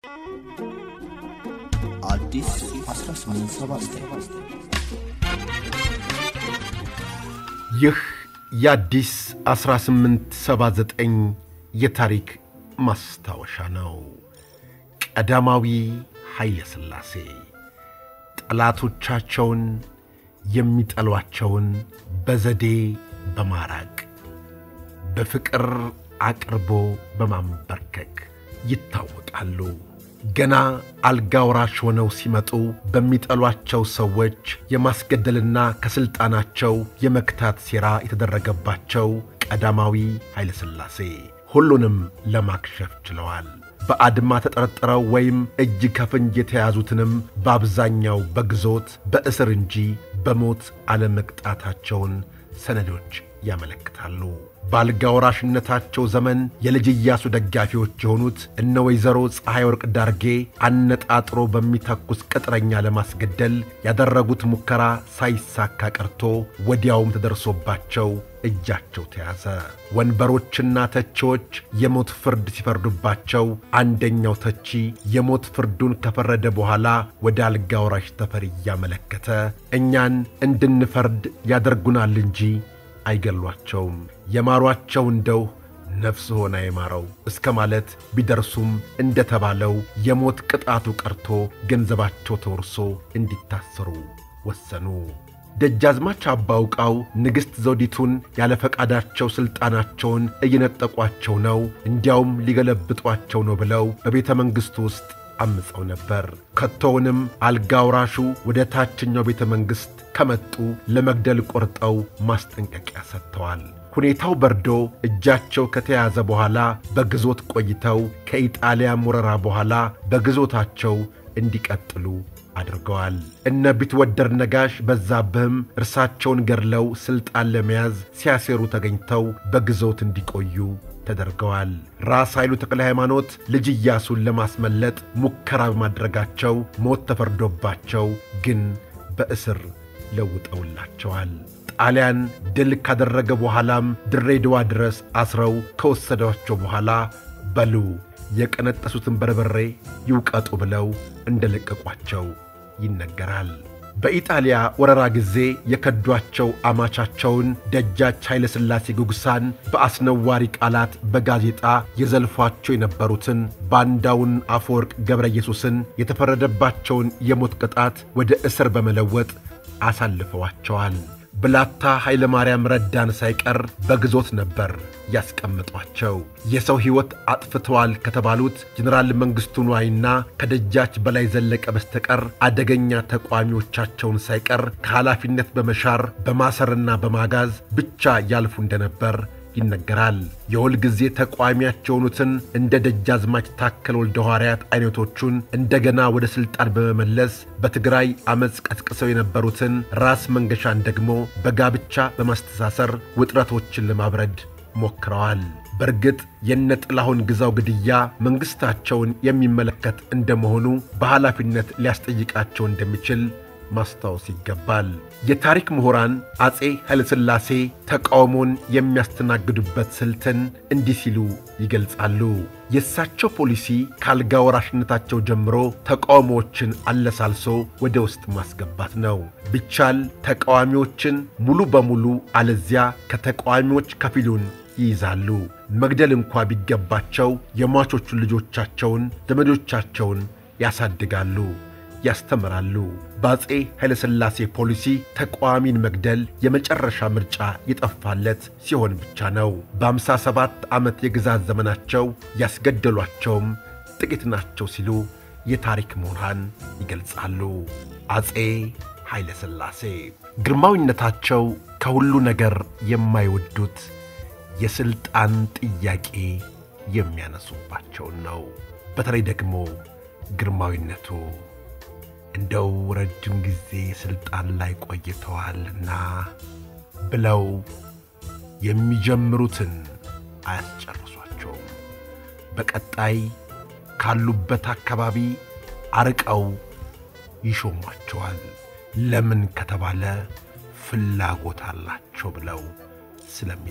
አዲስ 1879 ይህ የአዲስ 1879 የታሪክ ማስታወሻ ነው። ቀዳማዊ ኃይለ ሥላሴ ጠላቶቻቸውን የሚጠሏቸውን በዘዴ በማራቅ በፍቅር አቅርቦ በማንበርከክ ይታወቃሉ። ገና አልጋ ወራሽ ሆነው ሲመጡ በሚጠሏቸው ሰዎች የማስገደልና ከሥልጣናቸው የመክታት ሴራ የተደረገባቸው ቀዳማዊ ኃይለ ሥላሴ ሁሉንም ለማክሸፍ ችለዋል። በአድማ ተጠርጥረው ወይም እጅ ከፍንጅ የተያዙትንም በአብዛኛው በግዞት በእስር እንጂ በሞት አለመቅጣታቸውን ሰነዶች ያመለክታሉ። በአልጋ ወራሽነታቸው ዘመን የልጅ ኢያሱ ደጋፊዎች የሆኑት እነ ወይዘሮ ፀሐይ ወርቅ ዳርጌ አነጣጥሮ በሚተኩስ ቅጥረኛ ለማስገደል ያደረጉት ሙከራ ሳይሳካ ቀርቶ ወዲያውም ተደርሶባቸው እጃቸው ተያዘ። ወንበሮችና ተቺዎች የሞት ፍርድ ሲፈርዱባቸው አንደኛው ተቺ የሞት ፍርዱን ከፈረደ በኋላ ወደ አልጋ ወራሽ ተፈሪ እያመለከተ እኛን እንድንፈርድ ያደርጉናል እንጂ አይገሏቸውም፣ የማሯቸው እንደው ነፍስ ሆና የማረው እስከ ማለት ቢደርሱም እንደተባለው የሞት ቅጣቱ ቀርቶ ገንዘባቸው ተወርሶ እንዲታሰሩ ወሰኑ። ደጃዝማች አባውቃው ንግሥት ዘውዲቱን ያለ ፈቃዳቸው ሥልጣናቸውን እየነጠቋቸው ነው፣ እንዲያውም ሊገለብጧቸው ነው ብለው በቤተ መንግሥቱ ውስጥ አምፀው ነበር። ከቶውንም አልጋ ወራሹ ወደ ታችኛው ቤተ መንግሥት ከመጡ ለመግደል ቆርጠው ማስጠንቀቂያ ሰጥተዋል። ሁኔታው በርዶ እጃቸው ከተያዘ በኋላ በግዞት ቆይተው ከኢጣሊያም ወረራ በኋላ በግዞታቸው እንዲቀጥሉ አድርገዋል። እነ ቢትወደድ ነጋሽ በዛብህም እርሳቸውን ገድለው ሥልጣን ለመያዝ ሲያሴሩ ተገኝተው በግዞት እንዲቆዩ ተደርገዋል። ራስ ኃይሉ ተክለ ሃይማኖት ልጅ ኢያሱን ለማስመለጥ ሙከራ በማድረጋቸው ሞት ተፈርዶባቸው ግን በእስር ለውጠውላቸዋል። ጣሊያን ድል ካደረገ በኋላም ድሬዳዋ ድረስ አስረው ከወሰዷቸው በኋላ በሉ የቀነጠሱትን በርበሬ ይውቀጡ ብለው እንደለቀቋቸው ይነገራል። በኢጣሊያ ወረራ ጊዜ የከዷቸው አማቻቸውን ደጃች ኃይለ ሥላሴ ጉግሳን በአስነዋሪ ቃላት በጋዜጣ የዘልፏቸው የነበሩትን ባንዳውን አፈወርቅ ገብረ ኢየሱስን የተፈረደባቸውን የሞት ቅጣት ወደ እስር በመለወጥ አሳልፈዋቸዋል። ብላታ ኃይለ ማርያም ረዳን ሳይቀር በግዞት ነበር ያስቀምጧቸው። የሰው ሕይወት አጥፍተዋል ከተባሉት ጀኔራል መንግሥቱ ንዋይና ከደጃች በላይ ዘለቀ በስተቀር አደገኛ ተቋሚዎቻቸውን ሳይቀር ከኃላፊነት በመሻር በማሰርና በማጋዝ ብቻ ያልፉ እንደነበር ይነገራል። የሁል ጊዜ ተቋሚያቸው የሆኑትን እንደ ደጃዝማች ታከለ ወልደ ሐዋርያት አይነቶቹን እንደገና ወደ ሥልጣን በመመለስ በትግራይ ዐመፅ ቀስቅሰው የነበሩትን ራስ መንገሻን ደግሞ በጋብቻ በማስተሳሰር ውጥረቶችን ለማብረድ ሞክረዋል። በእርግጥ የነ ጥላሁን ግዛው ግድያ መንግሥታቸውን የሚመለከት እንደመሆኑ በኃላፊነት ሊያስጠይቃቸው እንደሚችል ማስታወስ ይገባል። የታሪክ ምሁራን አፄ ኃይለሥላሴ ተቃውሞን የሚያስተናግዱበት ስልትን እንዲህ ሲሉ ይገልጻሉ። የእሳቸው ፖሊሲ ከአልጋ ወራሽነታቸው ጀምሮ ተቃውሞዎችን አለሳልሶ ወደ ውስጥ ማስገባት ነው። ቢቻል ተቃዋሚዎችን ሙሉ በሙሉ አለዚያ ከተቃዋሚዎች ከፊሉን ይይዛሉ። መግደል እንኳ ቢገባቸው የሟቾቹን ልጆቻቸውን፣ ዘመዶቻቸውን ያሳድጋሉ ያስተምራሉ። በአፄ ኃይለሥላሴ ፖሊሲ ተቃዋሚን መግደል የመጨረሻ ምርጫ የጠፋለት ሲሆን ብቻ ነው። በአምሳ ሰባት ዓመት የግዛት ዘመናቸው ያስገደሏቸውም ጥቂት ናቸው ሲሉ የታሪክ ምሁራን ይገልጻሉ። አፄ ኃይለሥላሴ ግርማዊነታቸው ከሁሉ ነገር የማይወዱት የሥልጣን ጥያቄ የሚያነሱባቸውን ነው። በተለይ ደግሞ ግርማዊነቱ እንደው ረጅም ጊዜ ሥልጣን ላይ ቆይተዋልና ብለው የሚጀምሩትን አያስጨርሷቸውም። በቀጣይ ካሉበት አካባቢ አርቀው ይሾሟቸዋል። ለምን ከተባለ ፍላጎት አላቸው ብለው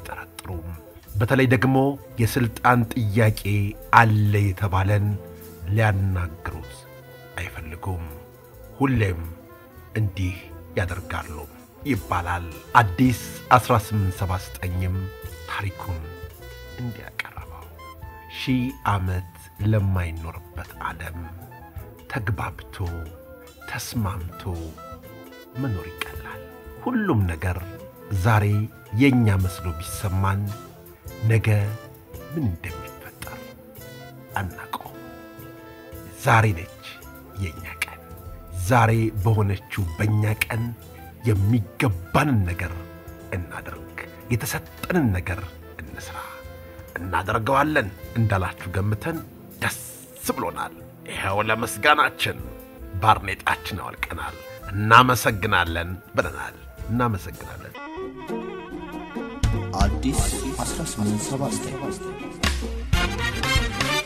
ስለሚጠረጥሩም በተለይ ደግሞ የሥልጣን ጥያቄ አለ የተባለን ሊያናግሩት አይፈልጉም። ሁሌም እንዲህ ያደርጋሉ ይባላል። አዲስ 1879ም ታሪኩን እንዲያቀረበው ሺህ ዓመት ለማይኖርበት ዓለም ተግባብቶ ተስማምቶ መኖር ይቀላል። ሁሉም ነገር ዛሬ የእኛ መስሎ ቢሰማን ነገ ምን እንደሚፈጠር አናውቀው። ዛሬ ነች የእኛ ቀን። ዛሬ በሆነችው በእኛ ቀን የሚገባንን ነገር እናደርግ፣ የተሰጠንን ነገር እንስራ። እናደርገዋለን እንዳላችሁ ገምተን ደስ ብሎናል። ይኸው ለምስጋናችን ባርኔጣችን አወልቀናል። እናመሰግናለን ብለናል። እናመሰግናለን። አዲስ 1879